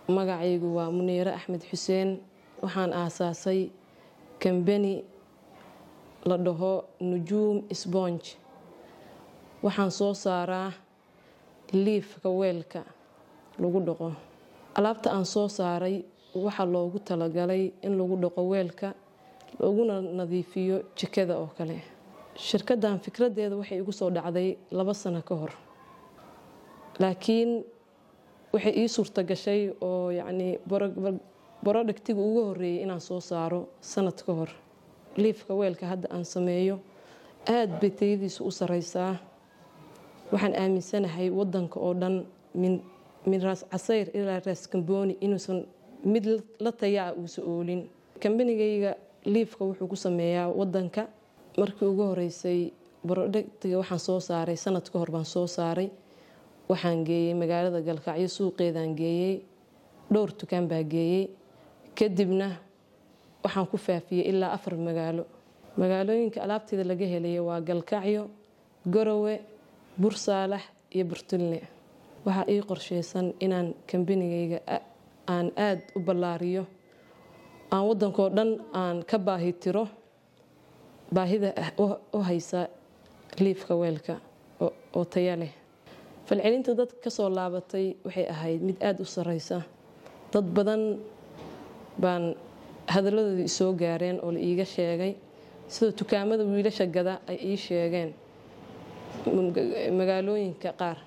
magacaygu waa muniire axmed xuseen waxaan aasaasay kambani la dhaho nujuum sponge waxaan soo saaraa liifka weelka lagu dhaqo alaabta aan soo saaray waxaa loogu talagalay in lagu dhaqo weelka looguna nadiifiyo jikada oo kale shirkaddan fikradeeda waxay igu soo dhacday laba sano ka hor laakiin waxay ii suurta gashay oo yacnii borodhagtiga ugu horreeyay inaan soo saaro sanad ka hor liifka weelka hadda aan sameeyo aad bay tayadiisu u sareysaa waxaan aaminsanahay wadanka oo dhan min raas casayr ilaa raas kambooni inuusan mid la tayaa uusa oolin kambanigayga liifka wuxuu ku sameeyaa wadanka markii ugu horeysay borodhagtiga waxaan soo saaray sanad ka hor baan soo saaray waxaan geeyey magaalada galkacyo suuqeedaan geeyey dhowr tukaan baa geeyey kadibna waxaan ku faafiyey ilaa afar magaalo magaalooyinka alaabteeda laga helaya waa galkacyo garowe bursaalax iyo burtulne waxaa ii qorsheysan inaan kambanigayga aan aada u ballaariyo aan wadankoo dhan aan ka baahi tiro baahida u haysa liifka weelka oo taya leh falcelinta dad kasoo laabatay waxay ahayd mid aada u sareysa dad badan baan hadaladooda isoo gaareen oo la iiga sheegay sida dukaamada wiilasha gada ay ii sheegeen magaalooyinka qaar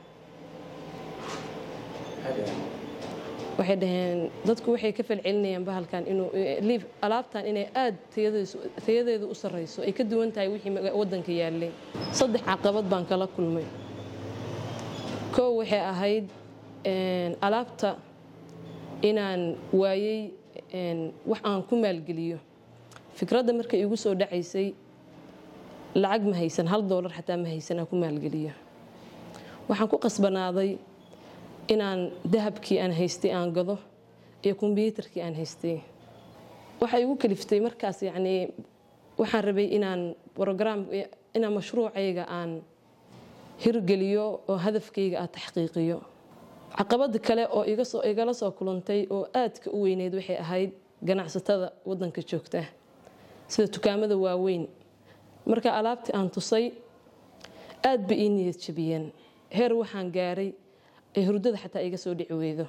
waxay dhaheen dadku waxay ka falcelinayaan bahalkan inuu liif alaabtan inay aada tayadeedu u sareyso ay ka duwan tahay wixii wadanka yaalay saddex caqabad baan kala kulmay kow waxay ahayd alaabta inaan waayey wax aan ku maalgeliyo fikradda markay igu soo dhacaysay lacag ma haysan hal doolar xataa ma haysan aan ku maalgeliyo waxaan ku qasbanaaday inaan dahabkii aan haystay aan gado iyo kombyuutarkii aan haystay waxay igu kaliftay markaas yacnii waxaan rabay inaan brograam inaan mashruucayga aan hirgeliyo oo hadafkayga aad taxqiiqiyo caqabada kale oo igala soo kulantay oo aadka u weyneyd waxay ahayd ganacsatada wadanka joogta sida dukaamada waaweyn marka alaabtii aan tusay aad ba ii niyad jabiyeen heer waxaan gaaray ee hurdada xataa iga soo dhici weydo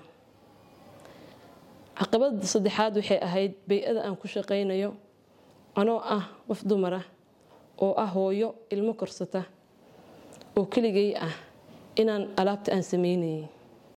caqabada saddexaad waxay ahayd bay-ada aan ku shaqaynayo anoo ah qof dumar ah oo ah hooyo ilmo korsata oo keligay ah inaan alaabta aan sameynayay